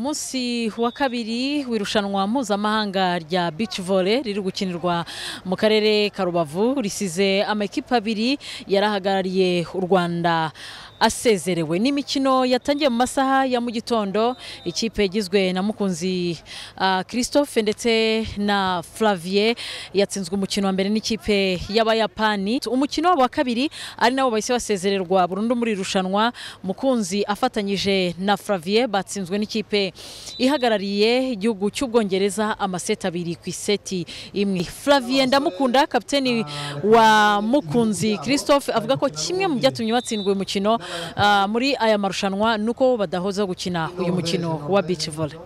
umunsi wa kabiri w'irushanwa mpuzamahanga rya beach volley riri gukinirwa mu karere ka rubavu risize amakipe abiri yarahagarariye u rwanda asezerewe n'imikino yatangiye mu masaha ya mu gitondo ikipe igizwe na mukunzi ah, christophe ndetse na flavier yatsinzwe umukino wa mbere n'ikipe y'abayapani umukino wabo wa kabiri ari nabo bahise basezererwa burundu muri iri rushanwa mukunzi afatanyije na flavier batsinzwe n'ikipe ihagarariye igihugu cy'ubwongereza amaseti abiri ku iseti imwe flavier ndamukunda kapiteni wa mukunzi christophe avuga ko kimwe mu byatumye batsindwa uyu mukino ah, muri aya marushanwa ni uko badahoza gukina uyu mukino wa beach volley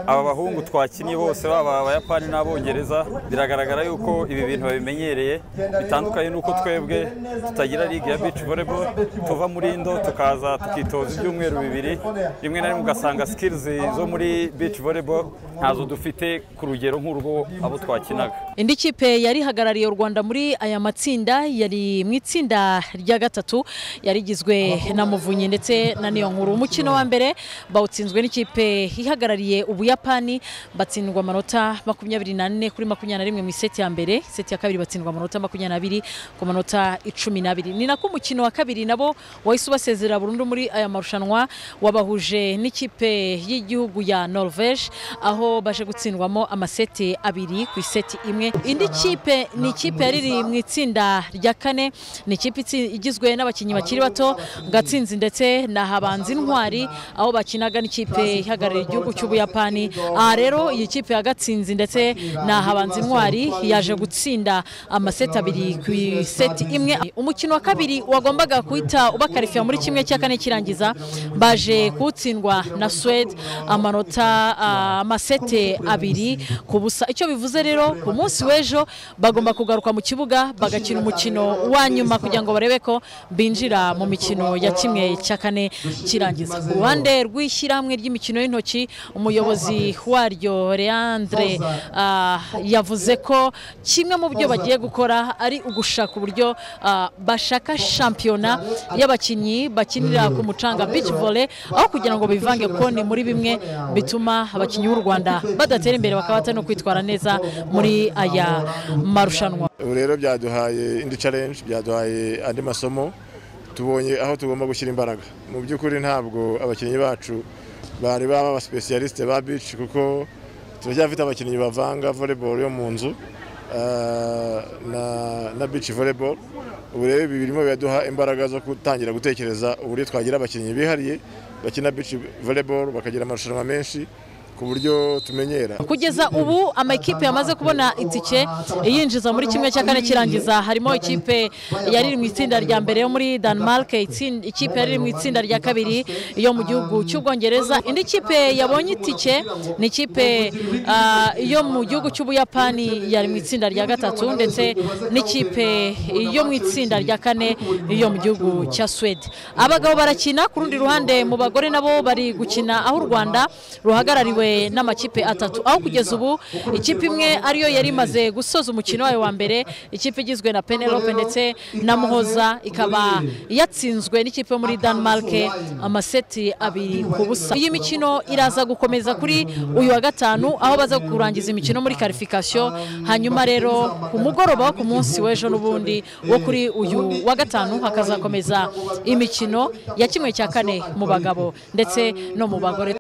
aba bahungu twakinnye bose baba abayapani n'abongereza biragaragara yuko ibi bintu babimenyereye bitandukanye n'uko twebwe tutagira ligue ya beach volleyball tuva muri indo tukaza tukitoza ibyumweru bibiri rimwe na rimwe ugasanga skills zo muri beach volleyball ntazo dufite ku rugero nk'urwo abo twakinaga indi kipe yari ihagarariye u rwanda muri aya matsinda yari mu itsinda rya gatatu yari igizwe na muvunyi ndetse na niyonkuru umukino wa mbere bawutsinzwe n'ikipe ihagarariye ubuyapani batsindwa amanota makumyabiri n'ane kuri makumyabiri na rimwe mu iseti ya mbere iseti ya kabiri batsindwa amanota makumyabiri n'abiri ku manota icumi n'abiri ni nako umukino wa kabiri nabo wahise ubasezerera burundu muri aya marushanwa wabahuje n'ikipe y'igihugu ya norvege aho baje gutsindwamo amaseti abiri ku iseti imwe indi kipe ni ikipe yari iri mu itsinda rya kane ni ikipe itsi- igizwe n'abakinnyi bakiri bato gatsinzi ndetse na habanzi intwari aho bakinaga n'ikipe ihagarariye igihugu cy'ubuyapani aha rero iyi kipe ya gatsinzi ndetse na habanzi intwari yaje gutsinda amaseti abiri ku iseti imwe umukino wa kabiri wagombaga guhita ubakarifiya muri kimwe cya kane kirangiza baje kuwutsindwa na suwede amanota ah, amasete abiri ku busa icyo bivuze rero ku munsi w'ejo bagomba kugaruka mu kibuga bagakina umukino wa nyuma kugira ngo barebe ko binjira mu mikino ya kimwe cya kane kirangiza ku ruhande rw'ishyirahamwe ry'imikino y'intoki umuyobozi waryo leandre ah, yavuze ko kimwe mu byo bagiye gukora ari ugushaka uburyo ah, bashaka shampiyona y'abakinnyi bakinira ku mucanga beach volley aho kugira ngo bivange kuko ni muri bimwe bituma abakinnyi b'u rwanda badatera imbere bakaba batari no kwitwara neza muri aya marushanwa ubu rero byaduhaye indi challenge byaduhaye andi masomo tubonye aho tugomba gushyira imbaraga mu by'ukuri ntabwo abakinnyi bacu bari baba abasipesiyalisite ba bici kuko turacyafite abakinnyi bavanga volleyball yo mu nzu ah, na, na bici volleyball ubu rero ibi birimo biraduha imbaraga zo gutangira gutekereza uburyo twagira abakinnyi bihariye bakina bici volleyball bakagira amarushanwa menshi ku buryo tumenyera kugeza ubu amakipe yamaze kubona itike yinjiza muri kimwe cya kane kirangiza harimo ikipe yari iri mu itsinda rya mbere yo muri Denmark itsin- ikipe yari iri mu itsinda rya kabiri yo mu gihugu cy'ubwongereza indi kipe yabonye itike ni ikipe ah, yo mu gihugu cy'ubuyapani yari mu itsinda rya gatatu ndetse n'ikipe yo mu itsinda rya kane yo mu gihugu cya Suwede abagabo barakina ku rundi ruhande mu bagore nabo bari gukina aho u Rwanda ruhagarariwe n'amakipe atatu aho kugeza ubu ikipe imwe ariyo yari imaze gusoza umukino wayo wa mbere ikipe igizwe na Penelope ndetse na Muhoza ikaba yatsinzwe n'ikipe yo muri Denmark amaseti abiri ku busa iyi mikino iraza gukomeza kuri uyu wa gatanu aho baza kurangiza imikino muri karifikasiyo hanyuma rero ku mugoroba wo ku munsi w'ejo n'ubundi wo kuri uyu wa gatanu hakazakomeza imikino ya kimwe cya kane mu bagabo ndetse no mu bagore